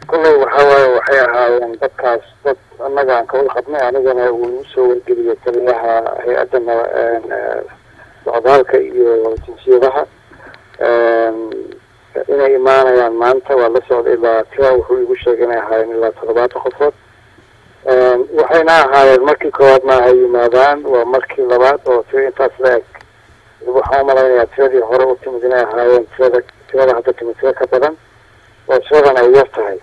kolley waxa waaye waxay ahaayeen dadkaas dad annaga aan kawada qabnay anigana uu igu soo wargeliyay taliyaha hay-adda socdaalka iyo jinsiyadaha inay imaanayaan maanta waa la socday ilaa tira wuxuu igu sheegay inay ahaayeen ilaa toddobaatan qofood waxayna ahaayeen markii koowaad ma ay yimaadaan waa markii labaad oo tira intaas la eg waxaan umalaynayaa tiradii hore u timid inay ahaayeen tirada tirada hadda timid tiro ka badan oo tiradan ay yar tahay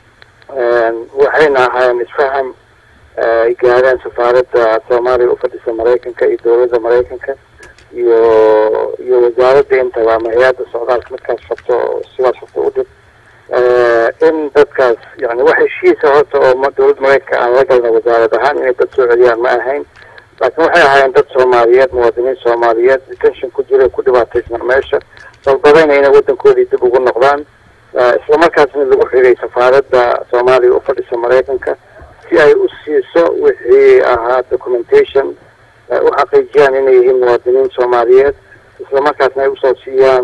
waxayna ahaayeen isfaham ay gaadeen safaaradda soomaaliya ufadhisa maraykanka iyo dowladda maraykanka iyo iyo wasaaradda intaba ama hay-adda socdaalka midkaas rabto sidaas rabto u dhib in dadkaas yani wax heshiisa horta oo dowladda maraykanka aan la galna wasaarad ahaan inay dad soo celiyaan ma ahayn laakiin waxay ahaayeen dad soomaaliyeed muwaadiniin soomaaliyeed detention ku jira ku dhibaataysnaa meesha dalbadayna inay waddankoodii dib ugu noqdaan islamarkaasna lagu xigay safaaradda soomaaliya u fadhisa maraykanka si ay u siiso wixii ahaa documentation u xaqiijiyaan inay yihiin muwaadiniin soomaaliyeed islamarkaasna ay usoo siiyaan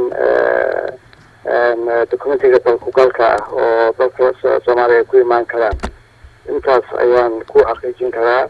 documentiga dalkugalka ah oo dalka soomaaliya ay ku imaan karaan intaas ayaan ku xaqiijin karaa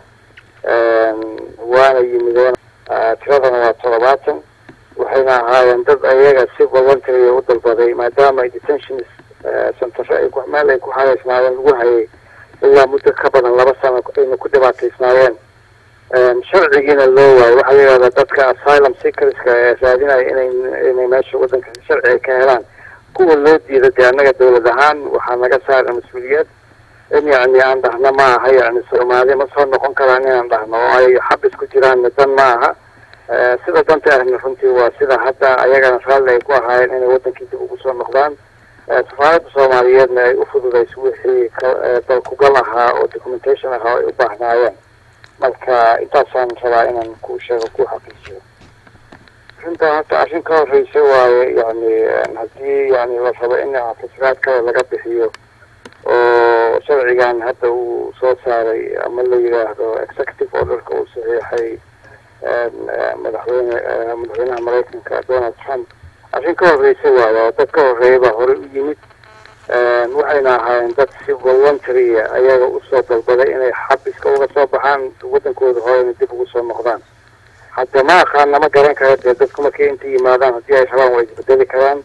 waana yimideen tiradana waa toddobaatan waxayna ahaayeen dad ayaga si voluntary u dalbaday maadaama ay detention centero ay meel ay ku xareysnaayeen lagu hayay ilaa muddo ka badan laba sano ayna ku dhibaataysnaayeen sharcigiina loo waayo waxaa la yidhahdaa dadka asylum seekerska ee raadinaya inay inay meesha waddanka sharci ay ka helaan kuwa loo diida dee annaga dowlad ahaan waxaa naga saaran mas-uuliyad in yacni aan dhahno ma aha yacni soomaali ma soo noqon karaan inaan dhahno oo ay xabis ku jiraan dan ma aha sida danta ahna runtii waa sida hadda ayagana raalli ay ku ahaayeen inay waddankii dib ugu soo noqdaan safaaradda soomaaliyeedna ay u fududayso wixii dalkugal ahaa oo documentation ahaa oo ay u baahnaayeen marka intaasaan rabaa inaan ku sheego ku xaqiijiyo arrintan horta arrin ka horreysa waaye yani haddii yani la rabo in fasiraad kale laga bixiyo oo sharcigan hadda uu soo saaray ama la yidhaahdo executive orderka uu saxiixay madaxweyne madaxweynaha maraykanka donald trump arrin ka horreysa waaye oo dad ka horreeya baa horey u yimid waxayna ahaayeen dad si voluntarya ayaga usoo dalbaday inay xabiska uga soo baxaan waddankooda horeyna dib ugu soo noqdaan hadda ma aqaana ma garan kara dee dadku markay inta yimaadaan haddii ay rabaan way isbedeli karaan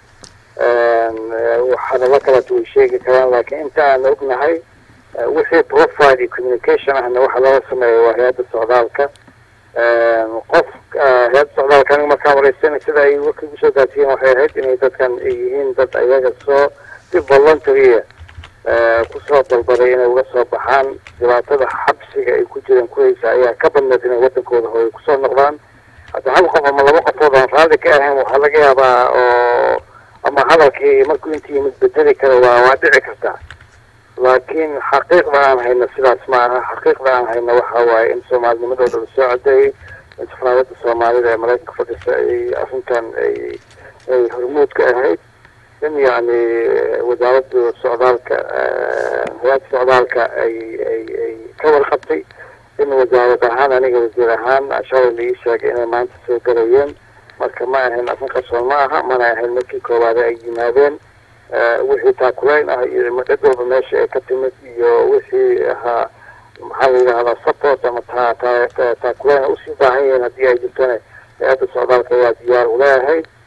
hadallo kaleeto way sheegi karaan laakiin inta aan ognahay wixii profile iyo communication ahna waxa laga sameeya waa hay-adda socdaalka qof hay-adda socdaalka aniga markaan wareysana sida ay warka igu soo gaarsiiyeen waxay ahayd inay dadkan ay yihiin dad ayaga soo si voluntarya kusoo dalbaday inay uga soo baxaan dhibaatada xabsiga ay ku jireen kuhaysa ayaa ka badneed inay waddankooda hooy kusoo noqdaan hadda hal qof ama laba qofood aan raalli ka ahayn waxaa laga yaabaa oo ama hadalkii markuu inta yimid bedeli kara waa waa dhici kartaa laakiin xaqiiqda aan hayno sidaas ma aha xaqiiqda aan hayno waxa waaye in soomaalinimadooda lasoo cadeeyey in safaaradda soomaalida ee maraykanka fadhisa ay arrintan ay ay hormuud ka ahayd in yacni wasaaradda socdaalka hay-adda socdaalka ay ay ay ka warqabtay in wasaarad ahaan aniga wasiir ahaan shalay la ii sheegay inay maanta soo galayeen marka ma ahayn arrin qarsoon ma aha mana ahayn markii koowaade ay yimaadeen wixii taakulayn ah iyo cid walba meesha ay ka timid iyo wixii ahaa maxaa la yidhahdaa support ama ta ta taakulayn usii baahan yihiin haddii ay jirtona hay-adda socdaalka ayaa diyaar ula ahayd